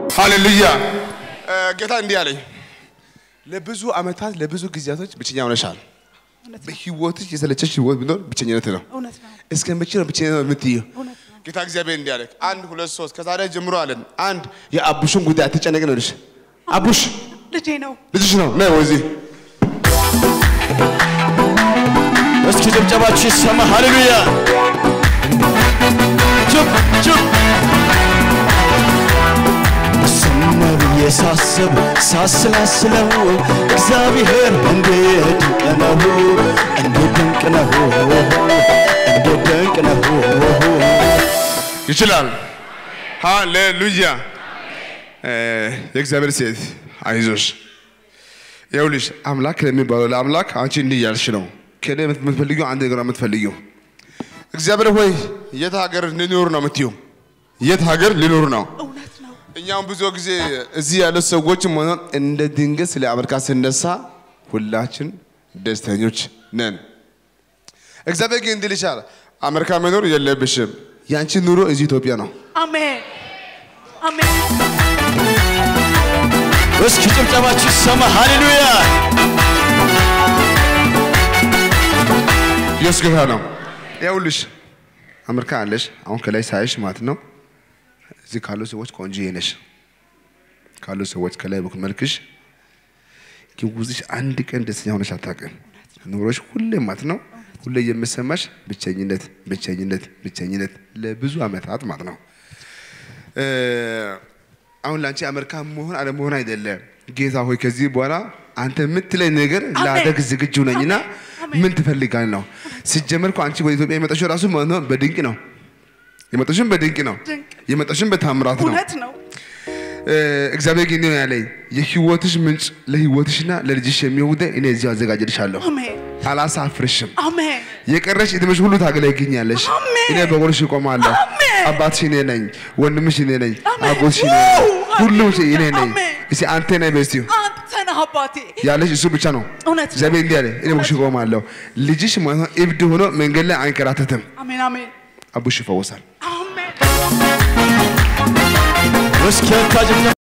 ሃሌሉያ። ጌታ እንዲህ አለኝ፣ ለብዙ ዓመታት ለብዙ ጊዜያቶች ብቸኛ ሆነሻል። እውነት ነው። በህይወትሽ የሰለቸሽ ህይወት ቢኖር ብቸኝነት ነው። እውነት ነው። እስከ መቼ ነው ብቸኝነት የምትይው? እውነት ነው። ጌታ እግዚአብሔር እንዲህ አለ፣ አንድ ሁለት ሶስት ከዛሬ ጀምሮ አለን። አንድ የአቡሽን ጉዳይ አትጨነቅ ነው ልሽ አቡሽ ልጄ ነው። ልጅሽ ነው ነ ወዚህ እስኪ ጭብጨባችሁ ይሰማ። ሃሌሉያ ጭብ ጭብ ዝም ብዬ ሳስብ ሳስላስለው እግዚአብሔር እንዴት ድንቅ ነው፣ እንዴት ድንቅ ነው፣ እንዴት ድንቅ ነው። ይችላል። ሃሌሉያ። የእግዚአብሔር ሴት አይዞሽ። ይኸውልሽ አምላክ ለሚባለው ለአምላክ አንቺ እንዲህ እያልሽ ነው። ከእኔ የምትፈልጊው አንድ ነገር ነው የምትፈልጊው። እግዚአብሔር ሆይ የት ሀገር ልኖር ነው የምትይው? የት ሀገር ልኖር ነው? እውነት ነው። እኛም ብዙ ጊዜ እዚህ ያሉት ሰዎች ሆነ እንደ ድንገት ስለ አሜሪካ ስነሳ ሁላችን ደስተኞች ነን። እግዚአብሔር ግን እንዲል ይችላል፣ አሜሪካ መኖር የለብሽም። ያንቺ ኑሮ እዚህ ኢትዮጵያ ነው። አሜን አሜን። እስኪ ጭብጨባችሁ ይሰማ። ሃሌሉያ ኢየሱስ ጌታ ነው። ይኸውልሽ አሜሪካ አለሽ። አሁን ከላይ ሳይሽ ማለት ነው እዚህ ካሉ ሰዎች ቆንጆ ነሽ ካሉ ሰዎች ከላይ በኩል መልክሽ ግን ውስጥሽ አንድ ቀን ደስተኛ ሆነሽ አታውቅም። ኑሮሽ ሁሌ ማለት ነው ሁሌ የምሰማሽ ብቸኝነት፣ ብቸኝነት፣ ብቸኝነት ለብዙ ዓመታት ማለት ነው። እ፣ አሁን ለአንቺ አሜሪካ መሆን አለመሆን አይደለም። ጌታ ሆይ ከዚህ በኋላ አንተ የምትለኝ ነገር ላደግ ዝግጁ ነኝና አሜን። ምን ትፈልጋል ነው። ሲጀመር እኮ አንቺ ወደ ኢትዮጵያ የመጣሽው ራሱ ማለት ነው በድንቅ ነው የመጣሽን በድንቅ ነው ድንቅ። የመጣሽን በታምራት ነው። እውነት ነው። እ፣ እግዚአብሔር ግን ነው ያለኝ የህይወትሽ ምንጭ ለህይወትሽና ለልጅሽ የሚሆን ጉዳይ እኔ እዚሁ አዘጋጅልሻለሁ። አሜን አላሳፍርሽም። አሜን የቀረሽ እድሜሽ ሁሉ ታገለግኛለሽ። አሜን። እኔ በጎንሽ እቆማለሁ። አሜን። አባትሽ እኔ ነኝ፣ ወንድምሽ እኔ ነኝ፣ አሜን። አጎትሽ እኔ ነኝ፣ ዋው! ሁሉም እኔ ነኝ። አሜን። እስኪ አንተ ነህ በስቲው አንተ ነህ አባቴ። ያለሽ እሱ ብቻ ነው። እውነት ነው። እግዚአብሔር እንዲህ አለ፣ እኔ በጎንሽ እቆማለሁ። ልጅሽ ማለት ነው እብድ ሆኖ መንገድ ላይ አይንከራተትም። አሜን አሜን አቡሽ ይፈወሳል። አሜን። እስኪ ያታ ጭብጨባ